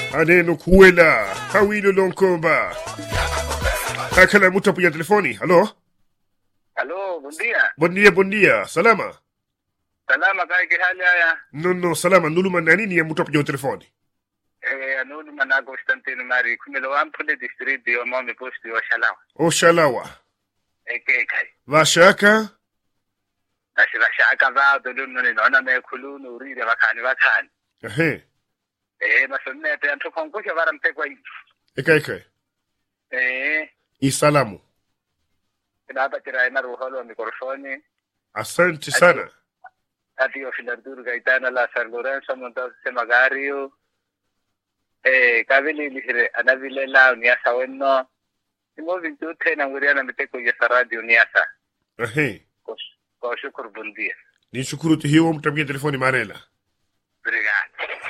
aneno kuwela hawilo lonkomba akala mutu apuya telefoni halo Aló, buen día. bon dia bon dia salama Salama kay kihali haya. no no salama nuluma nanini ya mutu apuya telefoni Eh, anulu mana Constantino Mari. Kumelo ampule district yo mami posti wa shalawa. oshalawa Eke kai. vashaka Nashira shaka va dolu ni nona me khulunu urire bakani bakani. ehe Eh, masonne te antu konkusha bara mtekwa hivi. eka eka Eh, isalamu kinaba tira ina ruholo mikrofoni. asante sana Ati yo filardur gaitana la San Lorenzo montazo se magario. Eh, kabili lihire anavile la uniasa wenno. Imo vintu tena nguriana miteko ya radio uniasa. ehe Kwa shukuru bun dia. ni shukuru tuhiwo mutu apuya telefoni marela Obrigado.